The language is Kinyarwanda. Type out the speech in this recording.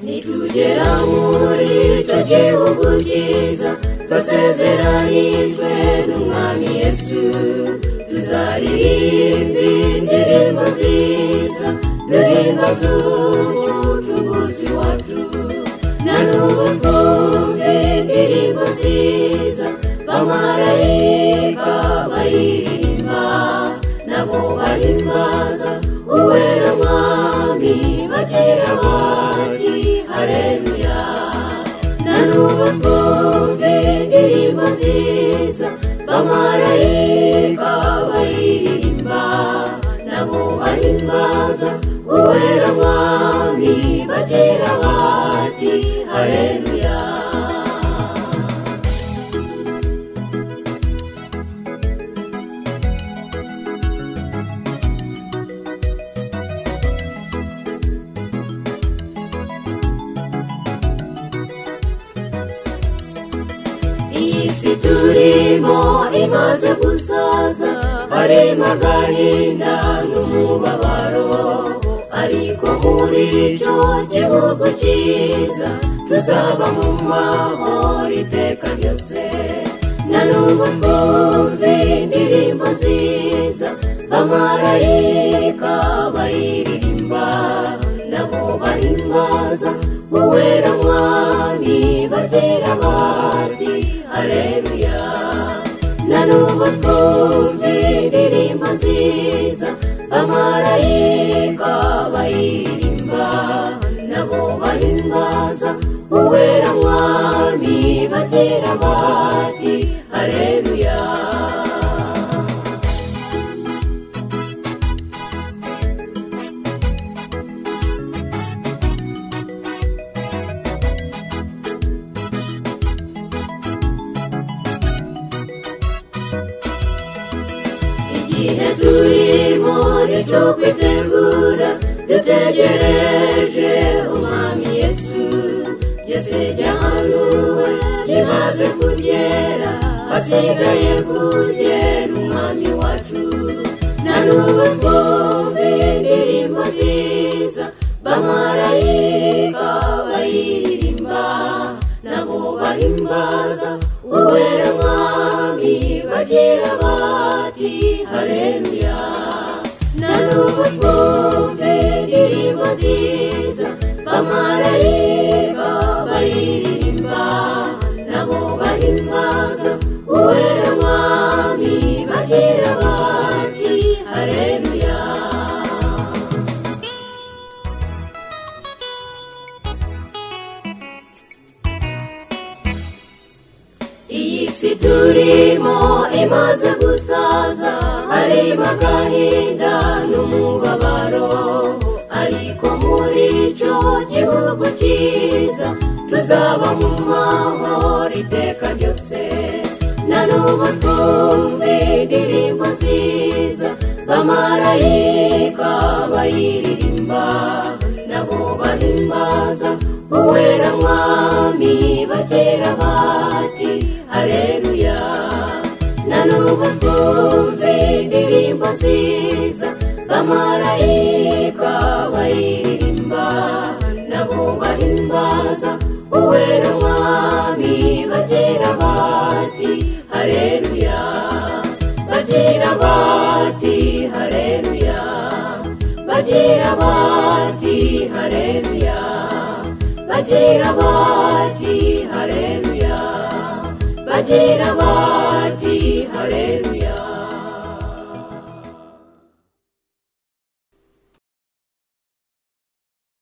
nitugera muri icyo gihugu cyiza twasezeranijwe n'umwami yesu tuzaririmba indirimbo nziza duhimbaza umucunguzi wacu na n'ubu twumva indirimbo nziza bamarayika bayiririmba nabo bahimbaza uwera mwami bagira bati hareruya na n'ubu twumva indirimbo nziza bamarayika bayiririmba nabo bahimbaza uwera mwami bagira bati hareruya iyi si turimo imaze gusaza harimo agahinda n'umubabaro ariko muri icyo gihugu cyiza tuzaba mu mahoro iteka ryose na n'ubu twumve indirimbo nziza bamarayika bayiririmba nabo bahimbaza uwera mwami bagira bati hareruya na n'ubu twumva indirimbo nziza bamarayika bayiririmba nabo bahimbaza uwera mwami bagira bati hareruya igihe turimo nicyo kwitegura dutegereje umwami yesu yesu ryahanuwe rimaze kugera hasigaye kugera umwami wacu na n'ubu twumve indirimbo nziza bamarayika bayiririmba nabo bahimbaza uwera mwami bagira bati hareruya na n'ubu twumve indirimbo nziza bamarayika bayiririmba nabo bahimbaza uwera mwami bagira bati hareruya iyi si turimo imaze gusaza harimo agahinda n'umubabaro ariko muri icyo gihugu cyiza tuzaba mu mahoro iteka ryose na n'ubu twumve indirimbo nziza bamarayika bayiririmba nabo bahimbaza uwera mwami batera bati hareruya na n'ubu twumve indirimbo nziza bamarayika bayiririmba nabo bahimbaza uwera mwami batera bati hareruya bagira bati hareruya bagira bati hareruya bagira bati hareruya bagira bati